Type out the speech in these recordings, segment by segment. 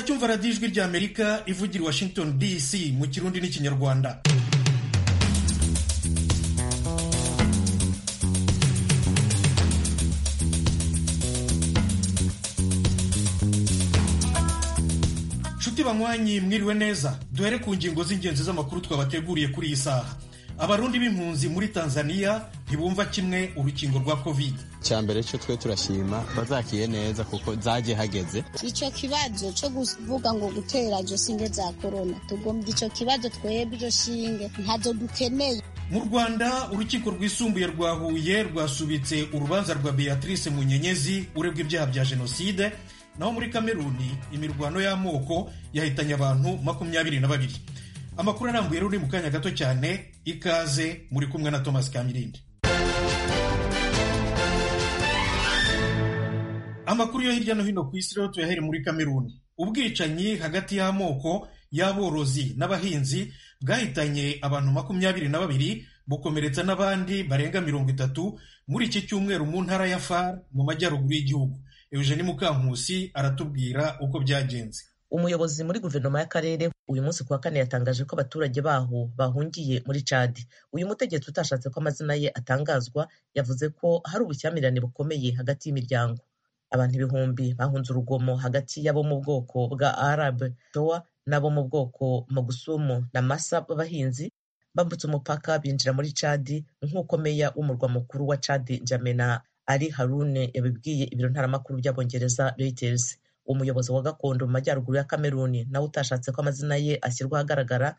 cyumva radiyo ijwi ry'amerika ivugira i washington dc mu kirundi n'ikinyarwanda nshuti banywanyi mwiriwe neza duhere ku ngingo z'ingenzi z'amakuru twabateguriye kuri iyi saha abarundi b'impunzi muri tanzania ntibumva kimwe urukingo rwa kovide icya mbere cyo twe turashima bazakiye neza kuko zagiye hageze icyo kibazo cyo kuvuga ngo gutera iryo shinge za korona tugombye icyo kibazo twebwe iryo shinge ntazo dukeneye mu rwanda urukiko rwisumbuye rwa huye rwasubitse urubanza rwa beatrice munyenyezi uregwa ibyaha bya jenoside naho muri kameruni imirwano y'amoko yahitanye abantu makumyabiri na babiri amakuru arambuye ruri mu kanya gato cyane ikaze muri kumwe na thomas kamirindi amakuru yo hirya no hino ku isi rero tuyahere muri kameruni ubwicanyi hagati y'amoko y'aborozi n'abahinzi bwahitanye abantu makumyabiri na babiri bukomeretsa n'abandi barenga mirongo itatu muri iki cyumweru mu ntara ya far mu majyaruguru y'igihugu eugeni mukankusi aratubwira uko byagenze umuyobozi muri guverinoma y'akarere uyu munsi kuwa kane yatangaje ko abaturage baho bahungiye muri cadi uyu mutegetsi utashatse ko amazina ye atangazwa yavuze ko hari ubushyamirane bukomeye hagati y'imiryango abantu ibihumbi bahunze urugomo hagati y'abo mu bwoko bwa arabe towa n'abo mu bwoko magusumu na masa b'abahinzi bambutse umupaka binjira muri cadi nk'uko meya w'umurwa mukuru wa cadi njamena ari harune yabibwiye ibiro ntaramakuru by'abongereza reuters umuyobozi wa gakondo mu majyaruguru ya kameruni nawe utashatse ko amazina ye ashyirwa ahagaragara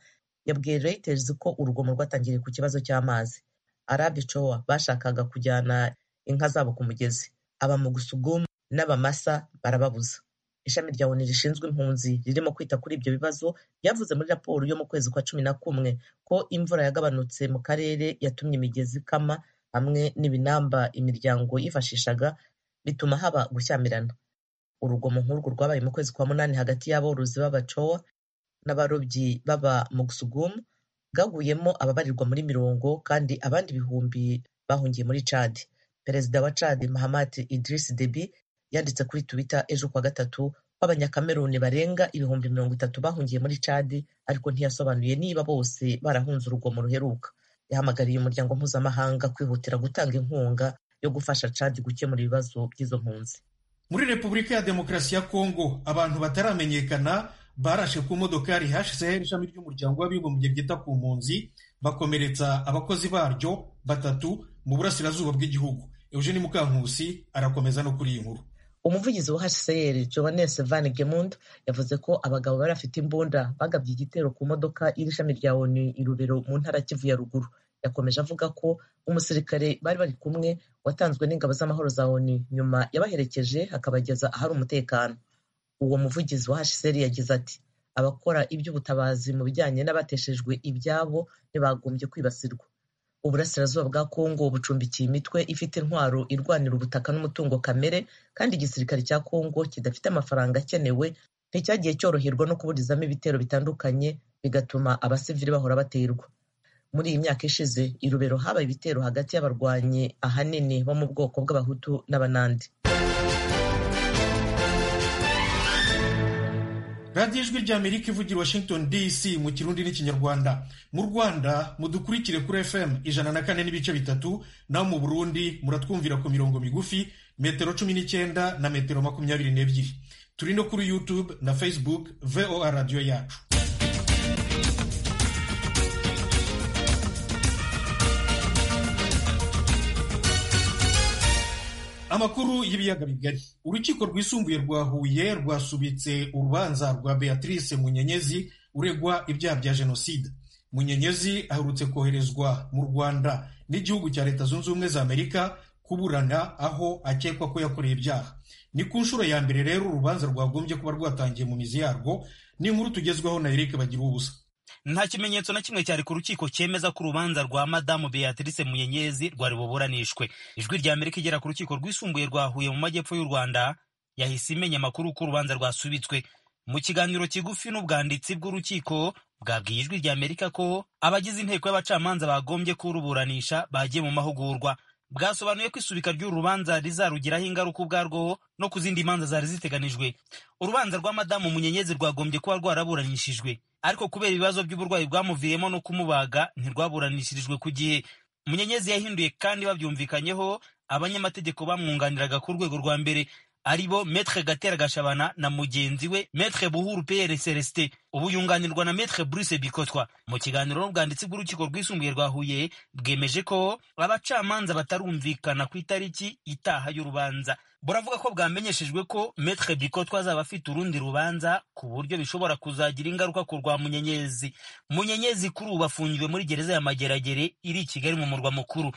yabwiye reuters ko urugomo rwatangiriye ku kibazo cy'amazi arabicowa bashakaga kujyana inka zabo ku mugezi abamugusugumu n'abamasa barababuza ishami rya oni rishinzwe impunzi ririmo kwita kuri ibyo bibazo ryavuze muri raporo yo mu kwezi kwa cumi na kumwe ko imvura yagabanutse mu karere yatumye imigezi ikama hamwe n'ibinamba imiryango yifashishaga bituma haba gushyamirana urugomo nk'urwo rwabaye mu kwezi kwa munani hagati y'aborozi b'abacowa n'abarobyi baba mugusugumu bwaguyemo ababarirwa muri mirongo kandi abandi ibihumbi bahungiye muri cadi perezida wa cadi mahamat idris debi yanditse kuri twita ejo kuwa gatatu ko abanyakameruni barenga ibihumbi mirongo itatu bahungiye muri cadi ariko ntiyasobanuye niba bose barahunze urugomo ruheruka yahamagariye umuryango mpuzamahanga kwihutira gutanga inkunga yo gufasha cadi gukemura ibibazo by'izo mpunzi muri repubulika ya demokarasi ya kongo abantu bataramenyekana barashe ku modoka yari hsr ishami ry'umuryango w'abibumbye ryita ku mpunzi bakomeretsa abakozi baryo batatu mu burasirazuba bw'igihugu eugeni mukankusi arakomeza no kuri iyi nkuru umuvugizi wa hcr johannes van gemund yavuze ko abagabo bari bafite imbunda bagabye igitero ku modoka y'ishami rya onu i rubero mu ntara kivu ya ruguru yakomeje avuga ko umusirikare bari bari kumwe watanzwe n'ingabo z'amahoro za onu nyuma yabaherekeje akabageza ahari umutekano uwo muvugizi wa hcr yagize ati abakora iby'ubutabazi mu bijyanye n'abateshejwe ibyabo ntibagombye kwibasirwa uburasirazuba bwa kongo bucumbikiye imitwe ifite intwaro irwanira ubutaka n'umutungo kamere kandi igisirikare cya kongo kidafite amafaranga akenewe nticyagiye cyoroherwa no kuburizamo ibitero bitandukanye bigatuma abasivili bahora baterwa muri iyi myaka ishize irubero habaye ibitero hagati y'abarwanyi ahanini bo mu bwoko bw'abahutu n'abanandi radiyo ijwi rya amerika ivugira i washington dc mu kirundi n'ikinyarwanda mu rwanda mudukurikire kuri fm ijana na kane n'ibice bitatu naho mu burundi muratwumvira ku mirongo migufi metero cumi n'icyenda na metero makumyabiri n'ebyiri turi no kuri youtube na facebook voa radiyo yacu amakuru y'ibiyaga bigari urukiko rwisumbuye rwa huye rwasubitse urubanza rwa beatrice munyenyezi uregwa ibyaha bya jenoside munyenyezi aherutse koherezwa mu rwanda n'igihugu cya leta zunze ubumwe za amerika kuburana aho akekwa ko yakoreye ibyaha ni ku nshuro ya mbere rero urubanza rwagombye kuba rwatangiye mu mizi yarwo ni inkuru tugezweho na erike bagira ubusa nta kimenyetso na kimwe cyari ku rukiko cyemeza ko urubanza rwa madamu beatrice muyenyezi rwari buburanishwe ijwi rya amerika igera ku rukiko rwisumbuye rwa huye mu majyepfo y'u rwanda yahise imenya amakuru ko urubanza rwasubitswe mu kiganiro kigufi n'ubwanditsi bw'urukiko bwabwiye ijwi rya amerika ko abagize inteko y'abacamanza bagombye kuruburanisha bagiye mu mahugurwa bwasobanuye ko isubika ry'uru rubanza rizarugiraho ingaruka ubwarwo no ku zindi manza zari ziteganijwe urubanza rwa madamu munyenyezi rwagombye kuba rwaraburanishijwe ariko kubera ibibazo by'uburwayi bwamuviyemo no kumubaga ntirwaburanishirijwe ku gihe munyenyezi yahinduye kandi babyumvikanyeho abanyamategeko bamwunganiraga ku rwego rwa mbere ari bo metre gatera gashabana na mugenzi we metre buhuru pr celestin ubu yunganirwa na metre bruce bikotwa mu kiganiro n'ubwanditsi bw'urukiko rwisumbuye rwa huye bwemeje ko abacamanza batarumvikana ku itariki itaha y'urubanza buravuga ko bwamenyeshejwe ko metre bikotwa azaba afite urundi rubanza ku buryo bishobora kuzagira ingaruka ku rwa munyenyezi munyenyezi kuri ubu afungiwe muri gereza ya mageragere iri i kigali mu murwa mukuru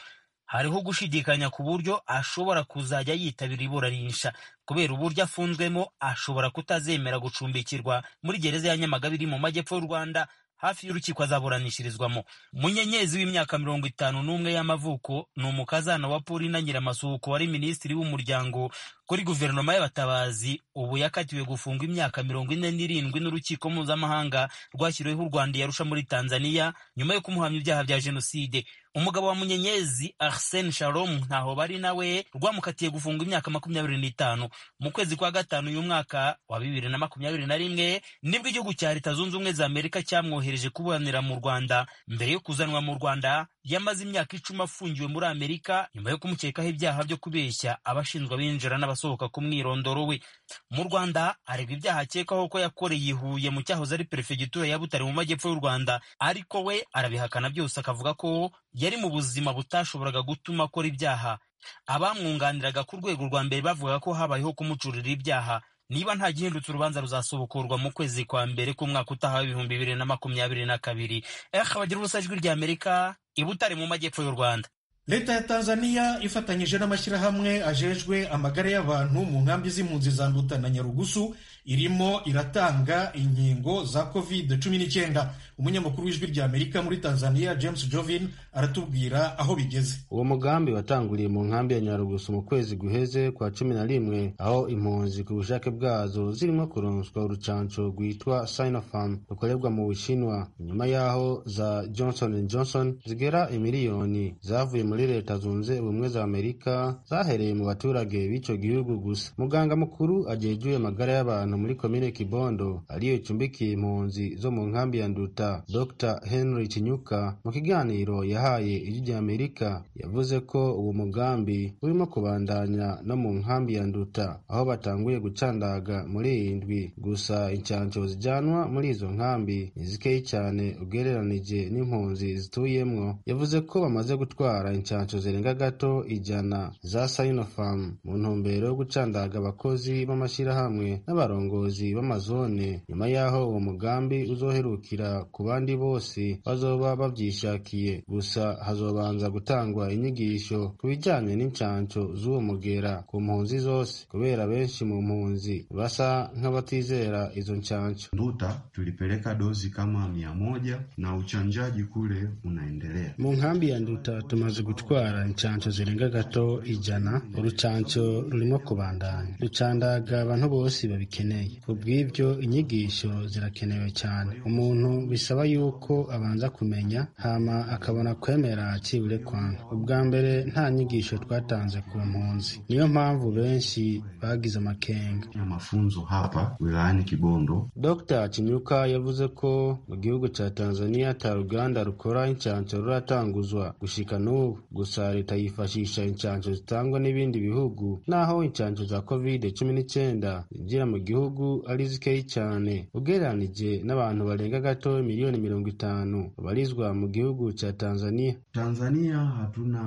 hariho gushidikanya ku buryo ashobora kuzajya yitabira iburanisha kubera uburyo afunzwemo ashobora kutazemera gucumbikirwa muri gereza ya nyamagabe iri mu majyepfo y'u rwanda hafi y'urukiko azaburanishirizwamo munyenyezi w'imyaka mirongo itanu n'umwe y'amavuko ni umukazana wa paulina nyiramasuhuko wari minisitiri w'umuryango kuri guverinoma y'abatabazi ubu yakatiwe gufungwa imyaka mirongo ine n'irindwi n'urukiko mpuzamahanga rwashyiriweho u rwanda yarusha muri tanzania nyuma yo kumuhamya ibyaha bya jenoside umugabo wa munyenyezi arsene shalom ntaho bari nawe rwamukatiye gufungwa imyaka makumyabiri n'itanu mu kwezi kwa gatanu uyu mwaka wa bibiri na makumyabiri na rimwe nibwo igihugu cya leta zunze ubumwe za amerika cyamwohereje kuburanira mu rwanda mbere yo kuzanwa mu rwanda yamaze imyaka icumi afungiwe muri amerika nyuma yo kumukekaho ibyaha byo kubeshya abashinjwa binjira n'abasohoka ku mwirondoro we mu rwanda aregwa ibyaha akekwaho ko yakoreye i huye mu cyahoze ari perefegitura ya butare mu majyepfo y'u rwanda ariko we arabihakana byose akavuga ko yari mu buzima butashoboraga gutuma akora ibyaha abamwunganiraga ku rwego rwa mbere bavuga ko habayeho kumucurira ibyaha niba nta gihindutse urubanza ruzasohokorwa mu kwezi kwa mbere k'umwaka utaha w'ibihumbi bibiri na makumyabiri na kabiri eh bagira ubusa ijwi rya amerika ibutare mu majyepfo y'u rwanda leta ya tanzania ifatanyije n'amashyirahamwe ajejwe amagara y'abantu mu nkambi z'impunzi za nduta na nyarugusu irimo iratanga inkingo za covid cumi n'icyenda umunyamakuru w'ijwi rya amerika muri tanzania james jovin aratubwira aho bigeze uwo mugambi watanguriye mu nkambi ya nyarugusu mu kwezi guheze kwa cumi na rimwe aho impunzi ku bushake bwazo zirimo kuronswa urucanco rwitwa sinopharm rukorerwa mu bushinwa inyuma y'aho za johnson johnson zigera imiliyoni zavuye muri leta zunze ubumwe za amerika zahereye mu baturage b'icyo gihugu gusa muganga mukuru agejuye amagara y'abantu muri komine kibondo ariyo icumbikiye impunzi zo mu nkambi ya nduta dr henry kinyuka mu kiganiro yahaye ijwi rya amerika yavuze ko uwo mugambi urimo kubandanya no mu nkambi ya nduta aho batanguye gucandaga muri iyi ndwi gusa incanco zijyanwa muri izo nkambi ni zikeyi cyane ugereranije n'impunzi zituyemwo yavuze ko bamaze gutwara inshansho zirenga gato ijana za sinofamu mu ntumbero yo gucandaga abakozi b'amashyirahamwe n'abarongozi b'amazone nyuma y'aho uwo mugambi uzoherukira ku bandi bose bazoba babyishakiye gusa hazobanza gutangwa inyigisho ku bijyanye n'inshansho z'uwo mugera ku mpunzi zose kubera benshi mu mpunzi basa nk'abatizera izo nshansho nduta tulipeleka dozi kama mia moja na uchanjaji kule unaendelea mu nkambi ya nduta tumaze gutwara inshanco zirenga gato ijana urucanco rurimo kubandanya rucandaga abantu bose babikeneye ku bw'ibyo inyigisho zirakenewe cyane umuntu bisaba yuko abanza kumenya hama akabona kwemera akibure kwanga ubwa mbere nta nyigisho twatanze ku mpunzi niyo mpamvu benshi bagize amakenga mafunzo hapa wilayani kibondo dr kinyuka yavuze ko mu gihugu cya tanzania ta ruganda rukora inshanco ruratanguzwa gushika n'ubu gusa leta yifashisha inshanco zitangwa n'ibindi bihugu naho inshanco za covid cumi n'icyenda zinjira mu gihugu ari zikeyi cyane ugereranije n'abantu barenga gato miliyoni mirongo itanu babarizwa mu gihugu cya tanzania tanzania hatuna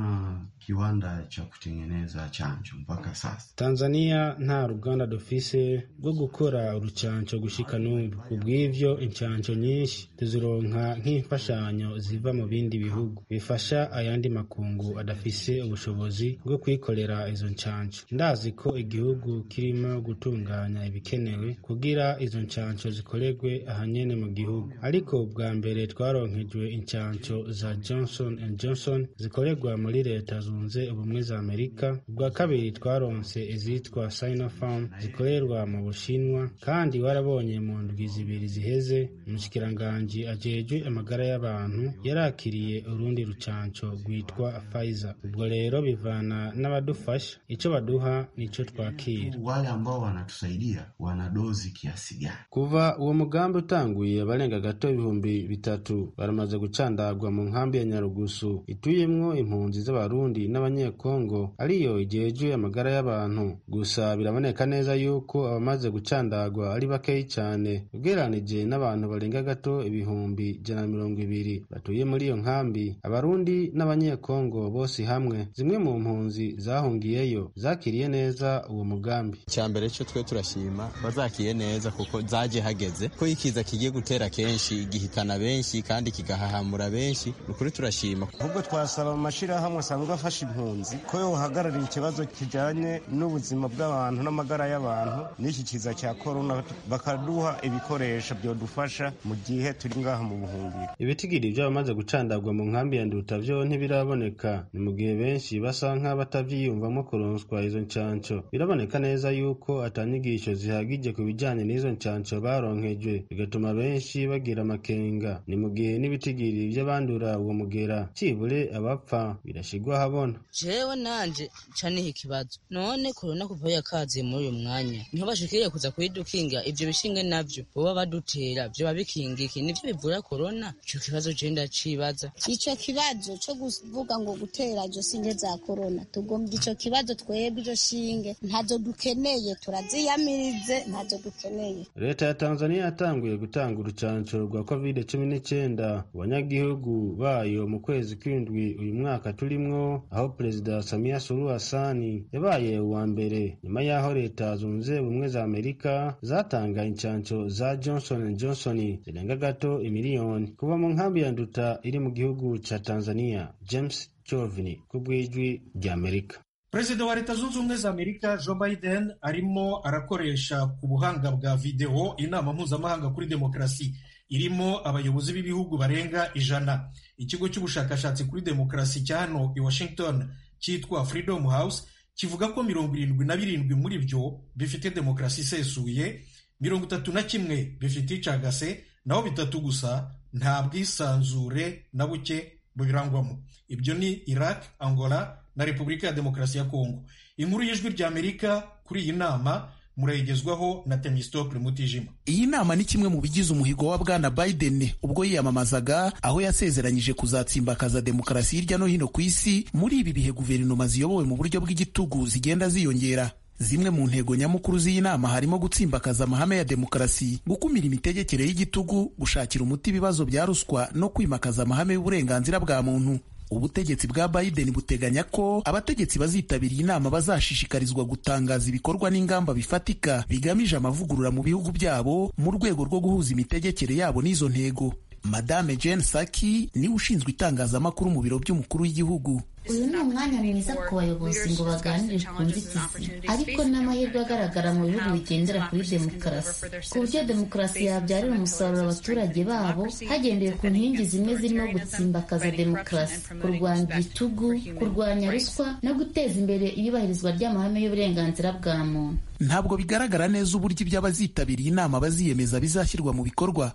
kiwanda cha kutengeneza chanjo mpaka sasa tanzania nta ruganda dufise rwo gukora urucanco gushika n'ubu kubw'ivyo inshanco nyinshi tuzironka nk'imfashanyo ziva mu bindi bihugu bifasha ayandi makungu adafise ubushobozi bwo kwikorera izo nshanco ndazi ko igihugu kirimo gutunganya ibikenewe bikenewe kugira izo ncanco zikoregwe ahanyene mu gihugu ariko bwa mbere twaronkejwe incanco za johnson johnson zikoregwa muri leta zunze ubumwe za amerika ubwa kabiri twaronse izitwa sinopharm zikorerwa mu bushinwa kandi warabonye mu ndwi zibiri ziheze umushikiranganji ajejwe amagara y'abantu yarakiriye urundi rucanco rwitwa pfizer ubwo rero bivana n'abadufasha ico baduha nico twakira wale ambao wanatusaidia wana dozi kiasi gani? kuva uwo mugambi utanguye abarenga gato ibihumbi bitatu baramaze gucandagwa mu nkambi ya nyarugusu ituyemwo impunzi z'abarundi n'abanyekongo ariyo igejwe amagara y'abantu gusa biraboneka neza yuko abamaze gucandagwa ari bakeyi cane ugereranije n'abantu barenga gato ibihumbi ijana na mirongo ibiri batuye muri iyo nkambi abarundi n'abanyekongo bose hamwe zimwe mu mpunzi zahungiyeyo zakiriye neza uwo mugambi icya mbere cyo twe turashima bazakiye neza kuko zaje hageze ko ikiza kigiye gutera kenshi gihitana benshi kandi kigahahamura benshi ni ukuri turashima ahubwo twasaba amashirahamwe asanzwe afasha impunzi ko yohagararira ikibazo kijyanye n'ubuzima bw'abantu n'amagara y'abantu n'iki kiza cya korona bakaduha ibikoresho byodufasha mu gihe turi ngaha mu buhungiro ibitigiri by'abamaze gucandagwa mu nkambi ya nduta vyo ntibiraboneka ni mu gihe benshi basa nk'abatavyiyumvamo kuronswa izo ncanco biraboneka neza yuko atanyigisho zihagije ku bijanye n'izo ncanco baronkejwe bigatuma benshi bagira amakenga ni mu gihe n'ibitigiri vy'abandura uwo mugera cibure abapfa birashigwa habona jewe nanje ca niha ikibazo none korona kuva yakaziye muri uyu mwanya niho bashikiriye kuza kuyidukinga ivyo bishinge navyo boba badutera vyoba bikingiki nivyo bivura korona ico kibazo je ndacibaza Ico kibazo cyo kuvuga ngo gutera izo singe za korona tugombye ico kibazo twebwe izo shinge ntazo dukeneye turaziyamirize ntazo dukeneye leta ya tanzania yatanguye gutanga urucanco rwa covid cumi n'icyenda ku banyagihugu bayo mu kwezi kw'indwi uyu mwaka turimwo aho perezida samia suluhu hasani yabaye uwa mbere nyuma y'aho leta zunze ubumwe za amerika zatanga incanco za johnson johnson zirenga gato imiliyoni kuva mu nkambi ya nduta iri mu gihugu ca tanzania james chovini ku bw'ijwi ry'amerika perezida wa leta zunze ubumwe za amerika joe biden arimo arakoresha ku buhanga bwa videwo inama mpuzamahanga kuri demokarasi irimo abayobozi b'ibihugu barenga ijana ikigo cy'ubushakashatsi kuri demokarasi cya hano i washington cyitwa freedom house kivuga ko mirongo irindwi na birindwi muri byo bifite demokarasi isesuye mirongo itatu na kimwe bifite icagase naho bitatu gusa nta bwisanzure na buke bubirangwamo ibyo ni iraq angola na Repubulika ya Demokarasi ya Kongo. Inkuru y'ijwi ry'Amerika kuri iyi nama murayigezwaho na Temistocle Mutijima. Iyi nama ni kimwe mu bigize umuhigo wa bwana Biden ubwo yiyamamazaga aho yasezeranyije kuzatsimbakaza demokarasi hirya no hino ku isi muri ibi bihe guverinoma ziyobowe mu buryo bw'igitugu zigenda ziyongera. Zimwe mu ntego nyamukuru z'iyi nama harimo gutsimbakaza amahame ya demokarasi, gukumira imitegekere y'igitugu, gushakira umuti ibibazo bya ruswa no kwimakaza amahame y'uburenganzira bwa muntu. ubutegetsi bwa Biden buteganya ko abategetsi bazitabira iyi nama bazashishikarizwa gutangaza ibikorwa n'ingamba bifatika bigamije amavugurura mu bihugu byabo mu rwego rwo guhuza imitegekere yabo n'izo ntego madame Jane Saki niwe ushinzwe itangazamakuru mu biro by'umukuru w'igihugu uyu ni umwanya mwiza ku bayobozi ngo baganire ku nzitizi ariko n'amahirwe agaragara mu bihugu bigendera kuri demokarasi ku buryo demokarasi yabyarira umusaruro abaturage babo hagendewe ku nkingi zimwe zirimo gutsimbakaza demokarasi kurwanya igitugu kurwanya ruswa no guteza imbere iyubahirizwa ry'amahame y'uburenganzira bwa muntu ntabwo bigaragara neza uburyo iby'abazitabiriye inama baziyemeza bizashyirwa mu bikorwa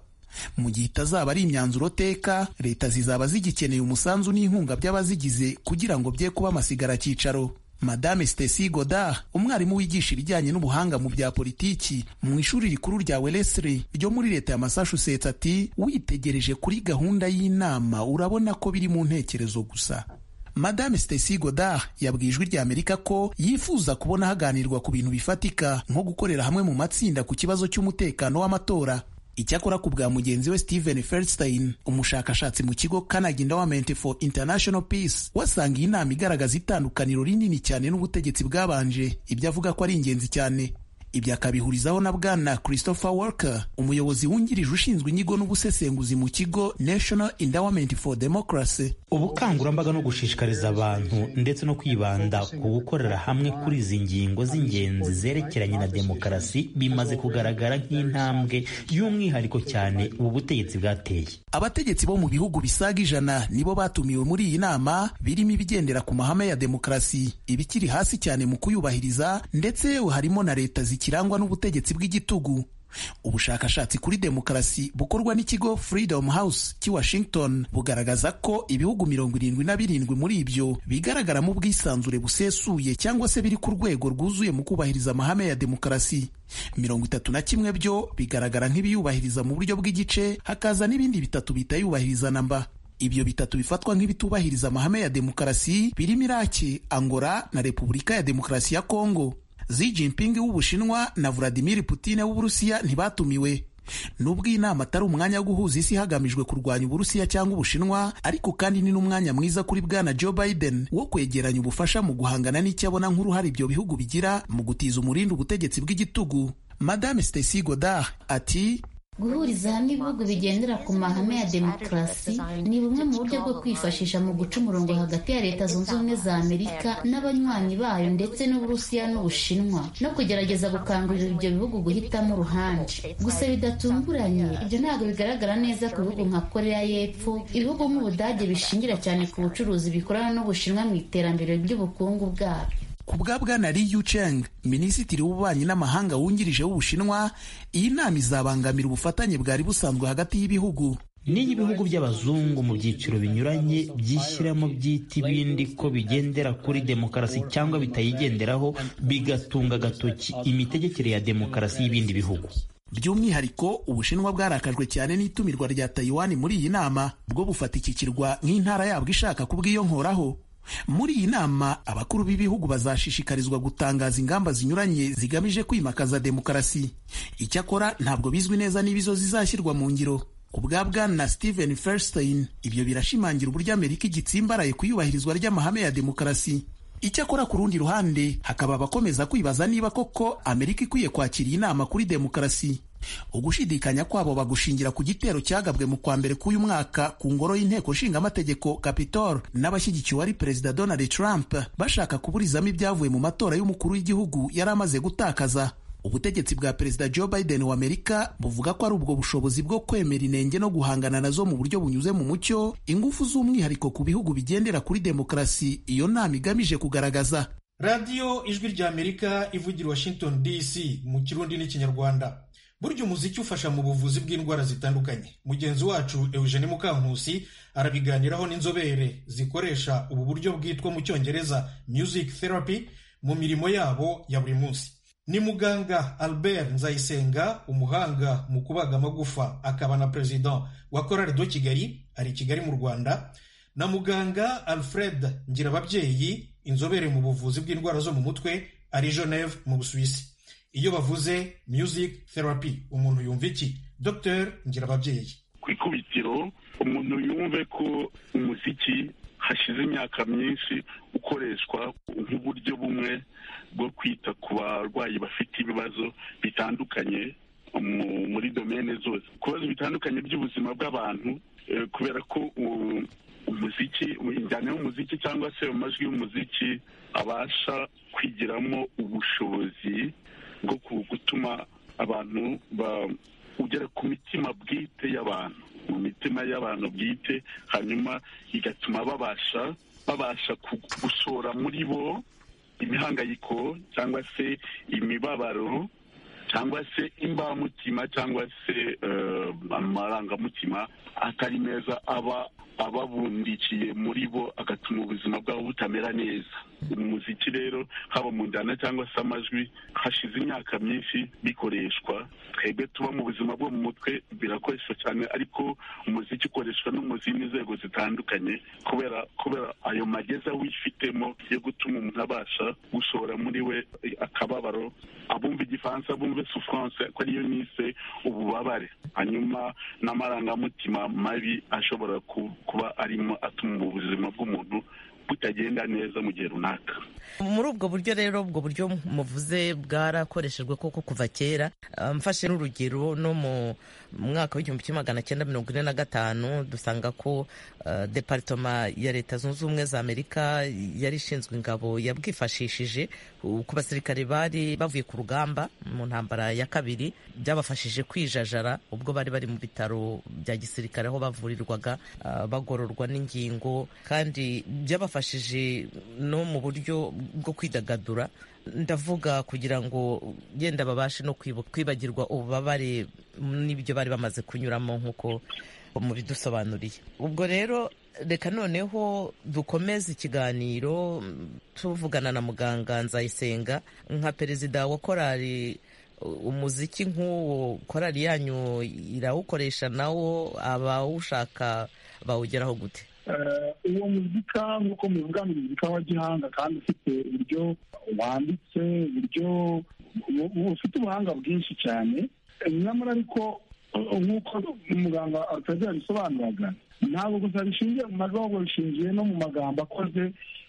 mu gihe itazaba ari imyanzuro teka leta zizaba zigikeneye umusanzu n'inkunga by'abazigize kugira ngo bye kuba amasigara cyicaro madame Stacy Godard umwarimu wigisha ibijyanye n'ubuhanga mu bya politiki mu ishuri rikuru rya Wellesley ryo muri leta ya Massachusetts ati witegereje kuri gahunda y'inama urabona ko biri mu ntekerezo gusa madame Stacy Godard yabwiye ijwi rya Amerika ko yifuza kubona haganirwa ku bintu bifatika nko gukorera hamwe mu matsinda ku kibazo cy'umutekano w'amatora icyakora ku bwa mugenzi we Steven Feldstein umushakashatsi mu kigo Carnegie Endowment for International Peace wasanga iyi nama igaragaza itandukaniro rinini cyane n'ubutegetsi bwabanje ibyo avuga ko ari ingenzi cyane ibyo akabihurizaho na bwana christopher walker umuyobozi wungirije ushinzwe inyigo n'ubusesenguzi mu kigo national endowment for democracy ubukangurambaga no gushishikariza abantu ndetse no kwibanda ku gukorera hamwe kuri izi ngingo z'ingenzi zerekeranye na demokarasi bimaze kugaragara nk'intambwe y'umwihariko cyane ubu butegetsi bwateye abategetsi bo mu bihugu bisaga ijana nibo batumiwe muri iyi nama birimo ibigendera ku mahame ya demokarasi ibikiri hasi cyane mu kuyubahiriza ndetse harimo na leta zikirangwa n'ubutegetsi bw'igitugu ubushakashatsi kuri demokarasi bukorwa n'ikigo Freedom House cy'i Washington bugaragaza ko ibihugu mirongo irindwi na birindwi muri ibyo bigaragaramo ubwisanzure busesuye cyangwa se biri ku rwego rwuzuye mu kubahiriza amahame ya demokarasi mirongo itatu na kimwe byo bigaragara nk'ibiyubahiriza mu buryo bw'igice hakaza n'ibindi bitatu bitayubahiriza namba ibyo bitatu bifatwa nk'ibitubahiriza amahame ya demokarasi birimo Iraki Angola na Repubulika ya Demokarasi ya Kongo Xi Jinping w'Ubushinwa na Vladimir Putin w'Uburusiya ntibatumiwe nubwo iyi nama atari umwanya wo guhuza isi hagamijwe kurwanya Uburusiya cyangwa Ubushinwa ariko kandi ni n'umwanya mwiza kuri bwana Joe Biden wo kwegeranya ubufasha mu guhangana n'icyo abona nk'uruhare ibyo bihugu bigira mu gutiza umurindi ubutegetsi bw'igitugu Madame Stacy Godard ati guhuriza hamwe ibihugu bigendera ku mahame ya demokarasi ni bumwe mu buryo bwo kwifashisha mu guca umurongo hagati ya leta zunze ubumwe za amerika n'abanywanyi bayo ndetse n'uburusiya n'ubushinwa no kugerageza gukangurira ibyo bihugu guhitamo uruhande gusa bidatunguranye ibyo ntabwo bigaragara neza ku bihugu nka korea y'epfo ibihugu nk'ubudage bishingira cyane ku bucuruzi bikorana n'ubushinwa mu iterambere ry'ubukungu bwabyo ku bwa bwana Li Yucheng minisitiri w'ububanyi n'amahanga wungirije w'ubushinwa iyi nama izabangamira ubufatanye bwari busanzwe hagati y'ibihugu n'iyo ibihugu by'abazungu mu byiciro binyuranye byishyiramo byita ibindi ko bigendera kuri demokarasi cyangwa bitayigenderaho bigatunga agatoki imitegekere ya demokarasi y'ibindi bihugu by'umwihariko ubushinwa bwarakajwe cyane n'itumirwa rya tayiwani muri iyi nama bwo bufatikikirwa nk'intara yabwo ishaka kubwiyonkoraho muri iyi nama abakuru b'ibihugu bazashishikarizwa gutangaza ingamba zinyuranye zigamije kwimakaza demokarasi icyakora ntabwo bizwi neza niba izo zizashyirwa mu ngiro ku bwa bwana steven ferstein ibyo birashimangira uburyo amerika igitsimbaraye ku iyubahirizwa ry'amahame ya demokarasi icyakora ku rundi ruhande hakaba abakomeza kwibaza niba koko amerika ikwiye kwakira iyi nama kuri demokarasi ugushidikanya kwabo bagushingira ku gitero cyagabwe mu kwa mbere k'uyu mwaka ku ngoro y'inteko nshingamategeko capitol n'abashyigikiwe ari perezida donald trump bashaka kuburizamo ibyavuye mu matora y'umukuru w'igihugu yari amaze gutakaza ubutegetsi bwa perezida joe biden wa amerika buvuga ko ari ubwo bushobozi bwo kwemera inenge no guhangana nazo mu buryo bunyuze mu mucyo ingufu z'umwihariko ku bihugu bigendera kuri demokarasi iyo nama igamije kugaragaza radiyo ijwi rya amerika ivugira washington dc mu kirundi n'ikinyarwanda burya umuziki ufasha mu buvuzi bw'indwara zitandukanye mugenzi wacu eugene mukankusi arabiganiraho n'inzobere zikoresha ubu buryo bwitwa mu cyongereza music therapy mu mirimo yabo ya buri munsi ni muganga albert nzayisenga umuhanga mu kubaga amagufa akaba na perezida wa korari do kigali ari i kigali mu rwanda na muganga alfred ngirababyeyi inzobere mu buvuzi bw'indwara zo mu mutwe ari geneve mu busuwisi iyo bavuze music therapy umuntu yumva iki dr ngirababyeyi ku ikubitiro umuntu yumve ko umuziki hashize imyaka myinshi ukoreshwa nk'uburyo bumwe bwo kwita ku barwayi bafite ibibazo bitandukanye muri domene zose ku bibazo bitandukanye by'ubuzima bw'abantu kubera ko umuziki injyana y'umuziki cyangwa se amajwi y'umuziki abasha kwigiramo ubushobozi bwo gutuma abantu ugera ku mitima bwite y'abantu mu mitima y'abantu bwite hanyuma igatuma babasha babasha gushora muri bo imihangayiko cyangwa se imibabaro cyangwa se imbamutima cyangwa se amarangamutima atari meza aba ababundikiye muri bo agatuma ubuzima bwabo butamera neza umuziki rero haba mu njyana cyangwa se amajwi hashize imyaka myinshi bikoreshwa twebwe tuba mu buzima bwo mu mutwe birakoreshwa cyane ariko umuziki ukoreshwa no mu zindi nzego zitandukanye kubera kubera ayo mageza wifitemo yo gutuma umuntu abasha gushora muri we akababaro abumva igifaransa bumve souffrance ko ariyo nise ububabare hanyuma n'amarangamutima mabi ashobora kuba arimo atuma ubuzima bw'umuntu butagenda neza mu gihe runaka muri ubwo buryo rero ubwo buryo muvuze bwarakoreshejwe koko kuva kera Ah, mfashe n'urugero no mu mwaka w'igihumbi kimwe magana cyenda mirongo ine na gatanu dusanga ko ah, departoma ya leta zunze ubumwe za amerika yari ishinzwe ingabo yabwifashishije uh, ku basirikare bari bavuye ku rugamba mu ntambara ya kabiri byabafashije kwijajara ubwo bari bari mu bitaro bya gisirikare aho bavurirwaga ah, bagororwa n'ingingo kandi byabafashije no mu buryo bwo kwidagadura ndavuga kugira ngo yenda babashe no kwibu- kwibagirwa ububabare n'ibyo bari bamaze kunyuramo nk'uko mubidusobanuriye ubwo rero reka noneho dukomeze ikiganiro mm, tuvugana na muganga nzayisenga nka perezida wa korali umuziki nk'uwo korali yanyu irawukoresha nawo abawushaka bawugeraho gute Eh, uwo muzika nk'uko muvuga ni muzika wa gihanga kandi ufite uburyo wanditse uburyo u- u- ufite ubuhanga bwinshi cyane Eh, nyamara ariko eh, nk'uko umuganga arutazi yabisobanuraga ntabwo gusa bishingiye mu majwi ahubwo bishingiye no mu magambo akoze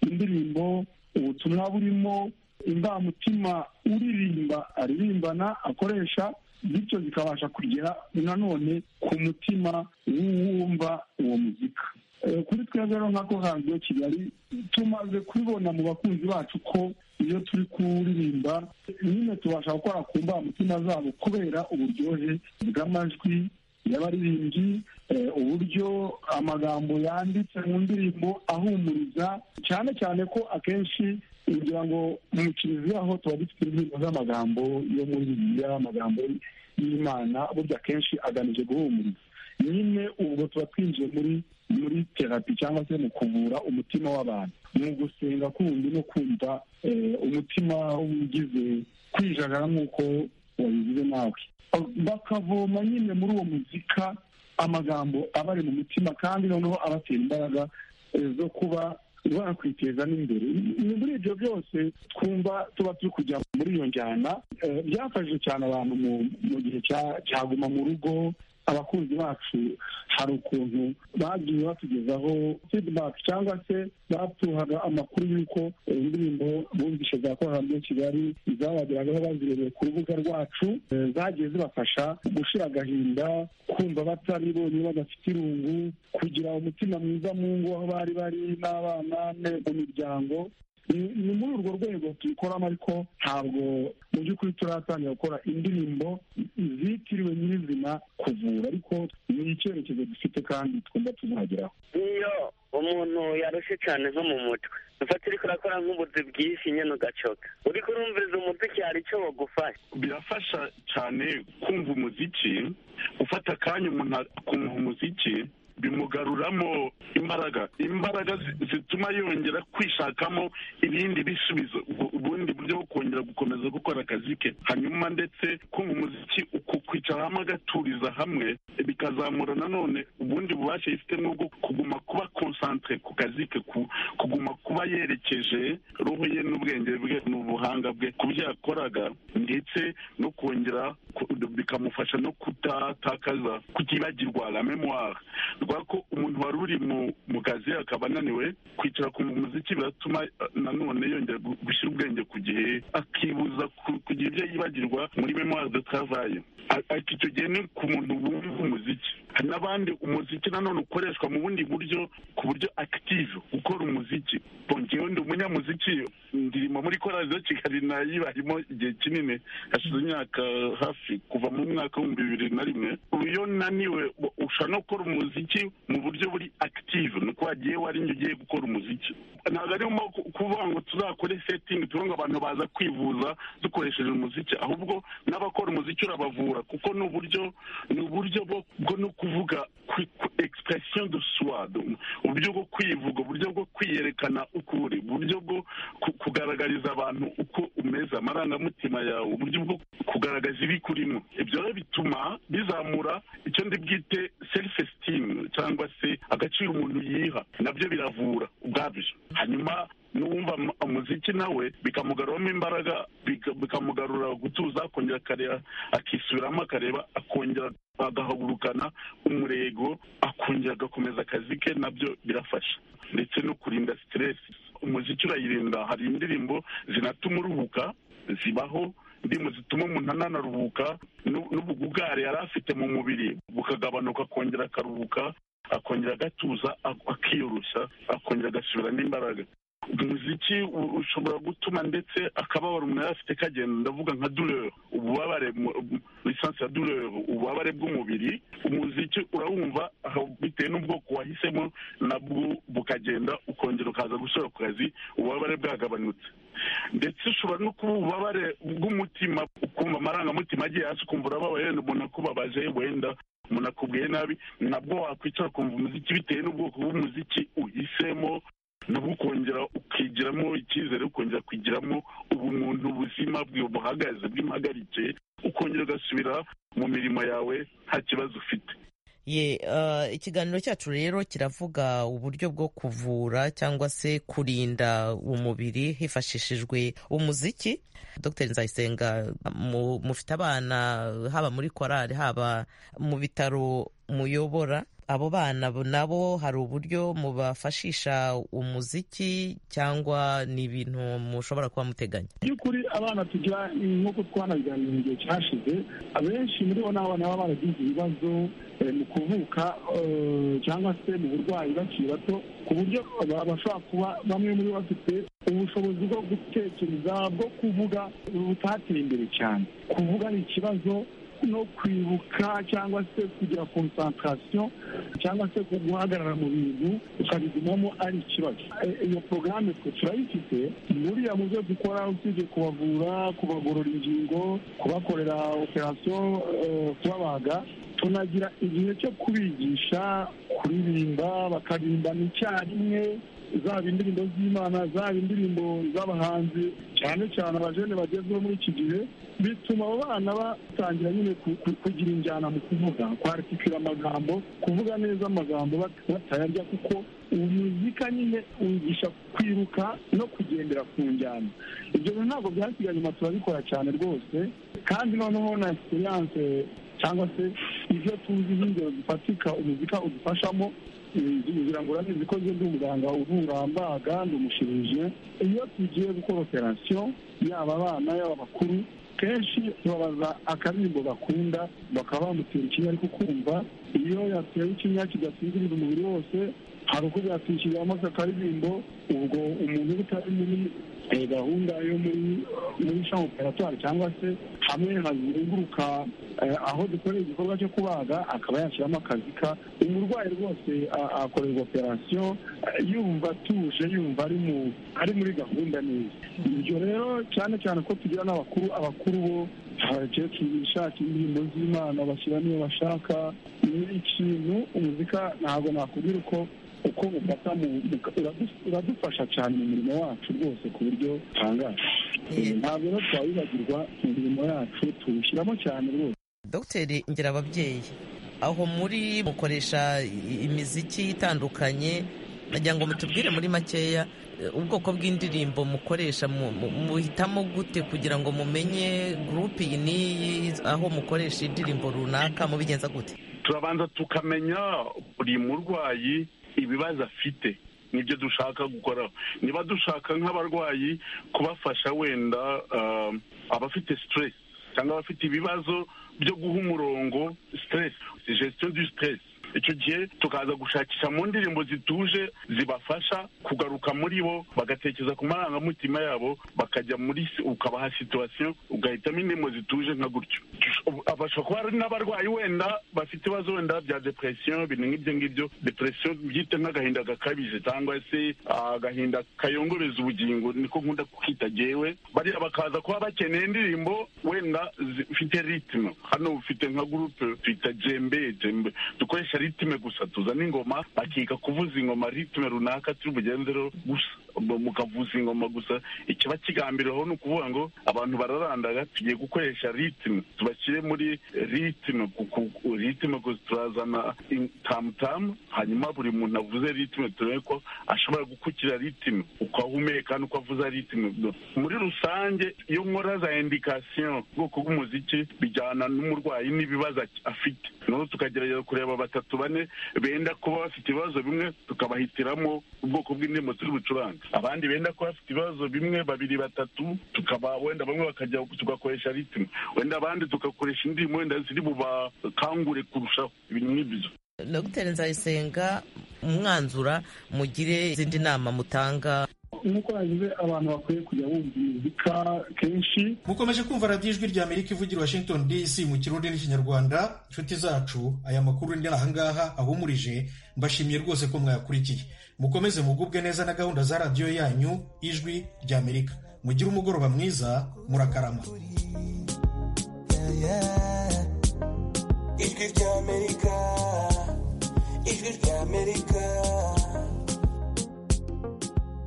indirimbo ubutumwa burimo imbamutima uririmba aririmbana akoresha bityo zikabasha kugera nanone ku mutima w'uwumva uwo muzika Eh, kuri twebwe rero nka kohanziyo kigali tumaze kubibona mu bakunzi bacu ko iyo turi kuririmba nyine tubasha gukora ku mbamutima zabo kubera uburyohe bw'amajwi y'abaririmbyi eh, uburyo amagambo yanditse mu ndirimbo ahumuriza cyane cyane ko akenshi kugira ngo mu kiliziya ho tuba dufite indirimbo z'amagambo yo muri bibiliya amagambo y'imana burya akenshi agamije guhumuriza nyine ubwo tuba twinjiye muri muri terapi cyangwa se mu kuvura umutima w'abantu mu gusenga kundi no kumva eh, umutima ugize kwijagara nk'uko wabivuze nawe bakavoma nyine muri uwo muzika amagambo aba ari mu mutima kandi noneho abatera imbaraga eh, zo kuba bakwiteza n'imbere Ni muri ibyo byose twumva tuba turi kujya muri iyo njyana eh, byafashije cyane abantu mu- mu gihe cya- cya guma mu rugo abakunzi bacu hari ukuntu bagiye batugezaho feedback cyangwa se batuhaga amakuru y'uko indirimbo bumvishe za korali muri kigali zabageragaho bazirebeye ku rubuga rwacu eh, zagiye zibafasha gushira agahinda kumva bataribonye badafite irungu kugira umutima mwiza mu ngo aho bari bari n'abana ne- mu miryango ni ni muri urwo rwego tubikoramo ariko ntabwo mu by'ukuri turatangira gukora indirimbo zitiriwe nyirizina kuvura ariko ni icyerekezo dufite kandi twumva tuzageraho iyo umuntu yarushye cyane nko mu mutwe ufata uriko urakora nk'ubuzi bwinshi nyine ugacoka uriko urumviriza umuziki hari icyo wagufasha birafasha cyane kumva umuziki ufata akanya umuntu akumva umuziki bimugaruramo imbaraga imbaraga zi- zituma yongera kwishakamo ibindi bisubizo ubu- ubundi buryo bwo kongera gukomeza gukora akazi ke hanyuma ndetse kumva umuziki uku kwicara hamwe agaturiza hamwe bikazamura nanone ubundi bubasha yifitemo bwo kuguma kuba konsantere ku kazi ke ku- kuguma kuba yerekeje roho ye n'ubwenge bwe n'ubuhanga bwe ku byo yakoraga ndetse no kongera ku- bikamufasha no kutatakaza kutibagirwa la memoire rwa ko umuntu wari uri mu, mu kazi akaba ananiwe kwicara ku muziki biratuma eh, nanone yongera gu- gushyira ubwenge ku gihe akibuza ku- kugira ibyo yibagirwa muri memoire de travail A- ariko icyo gihe ni ku muntu wumva umuziki hari n'abandi umuziki nanone ukoreshwa mu bundi buryo ku buryo active gukora umuziki Bon, njyewe ndi umunyamuziki ndirimo muri korali zo kigali nayibarimo igihe kinini hashize imyaka hafi kuva mu mwaka w'ibihumbi bibiri na rimwe ubu iyo naniwe u- ushobora no gukora umuziki mu buryo buri active ni uko wagiye warinjye ugiye gukora umuziki ntabwo arimo ku- kuvuga ngo tuzakore setting tuvuge ngo abantu baza kwivuza dukoresheje umuziki ahubwo n'abakora umuziki urabavura kuko ni uburyo ni uburyo bwo bwo no kuvuga kwi- ku- expression de soi donc uburyo bwo kwivuga uburyo bwo kwiyerekana uko uri uburyo bwo ku- kugaragariza abantu uko umeze amarangamutima yawe uburyo bwo kugaragaza ibi kurimo ibyo rero bituma bizamura icyo ndi bwite self esteem cyangwa se agaciro umuntu yiha nabyo biravura ubwabyo hanyuma n'uwumva mu- umuziki nawe bikamugaruramo imbaraga bika- bikamugarura gutuza akongera akareba akisubiramo akareba akongera agahagurukana umurego akongera agakomeza akazi ke nabyo birafasha ndetse no kurinda stress umuziki urayirinda hari indirimbo zinatuma uruhuka zibaho indirimbo zituma umuntu ananaruhuka n'ubugugare yari afite mu mubiri bukagabanuka akongera akaruhuka akongera agatuza akiyoroshya akongera agasubiramo imbaraga umuziki ushobora gutuma ndetse akababaro umuntu yari afite kagenda ndavuga nka durere ububabare lisansi ya durere ububabare bw'umubiri umuziki urawumva aho bitewe n'ubwoko wahisemo nabwo bukagenda ukongera ukaza gusubira ku kazi ububabare bwagabanutse ndetse ushobora no kuba ububabare bw'umutima ukumva amarangamutima agiye hasi ukumva urababaye wenda umuntu akubabaje wenda umuntu akubwiye nabi nabwo wakwicara ukumva umuziki bitewe n'ubwoko bw'umuziki uhisemo nabwo ukongera ukigiramo icyizere ukongera kugiramo ubumuntu ubuzima buhagaze bw'impagarike ukongera ugasubira mu mirimo yawe nta kibazo ufite ye uh, ikiganiro cyacu rero kiravuga uburyo bwo kuvura cyangwa se kurinda umubiri hifashishijwe umuziki dr nzayisenga mu, mufite abana haba muri korali haba mu bitaro muyobora abo bana nabo hari uburyo mubafashisha umuziki cyangwa ni ibintu mushobora kuba muteganya by'ukuri abana tugira nk'uko twanabiganira mu gihe cyashize abenshi muri bo ni abana baba baragize ibibazo mu kuvuka cyangwa se mu burwayi bakiri bato ku buryo bashobora kuba bamwe muri bo bafite ubushobozi bwo gutekereza bwo kuvuga butateye imbere cyane kuvuga ni ikibazo no kwibuka cyangwa se kugira konsantarasiyo cyangwa se guhagarara mu bintu ukabigumamo ari ikibazo iyo porogaramu twe turayifite buriya mu byo dukora usibye kubavura kubagorora ingingo kubakorera operasiyo kubabaga tunagira igihe cyo kubigisha kuririmba bakaririmbana icyarimwe zaba indirimbo z'imana zaba indirimbo z'abahanzi cyane cyane abajene bagezweho muri iki gihe bituma abo bana batangira nyine kugira injyana mu kuvuga kwarekikira amagambo kuvuga neza amagambo batayarya kuko umuzika nyine wigisha kwiruka no kugendera ku njyana ibyo bintu ntabwo byasigaye inyuma turabikora cyane rwose kandi noneho na esiperanse cyangwa se ibyo tuzi nk'ingero zifatika umuzika udufashamo kugira ngo urabizi ko ndi umuganga uvura mbaga ndi umushirije iyo tugiye gukora operasiyo yaba abana yaba abakuru kenshi tubabaza akaririmbo bakunda bakaba bamutera ikinya ariko kumva iyo yatewe ikinya kidasinziriza umubiri wose hari uko byatwishyuriramo akaririmbo ubwo umuntu utari muri gahunda yo muri shami operatwari cyangwa se hamwe hazenguruka aho dukorera igikorwa cyo kubaga akaba yashyiramo akazika umurwayi rwose akorerwa operasiyo yumva atuje yumva ari muri gahunda neza ibyo rero cyane cyane ko tugira n'abakuru abakuru bo abakecuru bishakira indirimbo z'imana bashyira niyo bashaka ni ikintu umuzika ntabwo nakubwira uko uko mufata uradufasha cyane mu mirimo wacu rwose ku buryo butangaje ntabwo rero twawibagirwa imirimo yacu tuwushyiramo cyane rwose dogiteri ngira ababyeyi aho muri mukoresha imiziki itandukanye nagira ngo mutubwire muri makeya ubwoko bw'indirimbo mukoresha muhitamo gute kugira ngo mumenye gurupe iyi n'iyi aho mukoresha indirimbo runaka mubigenza gute turabanza tukamenya buri murwayi ibibazo afite nibyo dushaka gukora niba dushaka nk'abarwayi kubafasha wenda abafite stress cyangwa abafite ibibazo byo guha umurongo stress gestion du stress icyo gihe tukaza gushakisha mu ndirimbo zituje zibafasha kugaruka muri bo bagatekereza ku marangamutima yabo bakajya muri ukabaha situwasiyo ugahitamo indirimbo zituje nka gutyo bashobora kuba hari n'abarwayi wenda bafite ibibazo wenda bya depresiyo ibintu nk'ibyo ngibyo depresiyo byite nk'agahinda gakabije cyangwa se agahinda kayongoreza ubugingo niko nkunda kukita gewe bariya bakaza kuba bakeneye indirimbo wenda zifite ritime hano ufite nka gurupe twita jembe jembe dukoresha ritime gusa tuzana ingoma bakiga kuvuza ingoma ritime runaka turi bugenze rero gusa mukavuza ingoma gusa ikiba kigambiriweho ni ukuvuga ngo abantu bararandaga tugiye gukoresha ritime tubashyire muri ritime ritime gusa turazana tamutamu hanyuma buri muntu avuze ritime turebe ko ashobora gukukira ritime uko ahumeka n'uko avuza ritime muri rusange iyo nkora za indikasiyo ubwoko bw'umuziki bijyana n'umurwayi n'ibibazo afite noneho tukagerageza kureba batatu bane benda kuba bafite ibibazo bimwe tukabahitiramo ubwoko bw'indirimbo turi bucurange abandi benda kuba bafite ibibazo bimwe babiri batatu tukaba wenda bamwe bakajya tugakoresha ritime wenda abandi tugakoresha indimu wenda ziri bubakangure kurushaho ibintu nk'ibyo dogiteri nzayisenga umwanzura mugire izindi nama mutanga nk'uko yagize abantu bakwiye kujya bumva imizika kenshi mukomeje kumva radiyo ijwi rya amerika ivugira washington dc mu kirundi n'ikinyarwanda inshuti zacu aya makuru ndi ahangaha ahumurije mbashimiye rwose ko mwayakurikiye mukomeze mugubwe neza na gahunda za radiyo yanyu ijwi rya amerika mugire umugoroba mwiza murakarama ijwi rya amerika ijwi rya amerika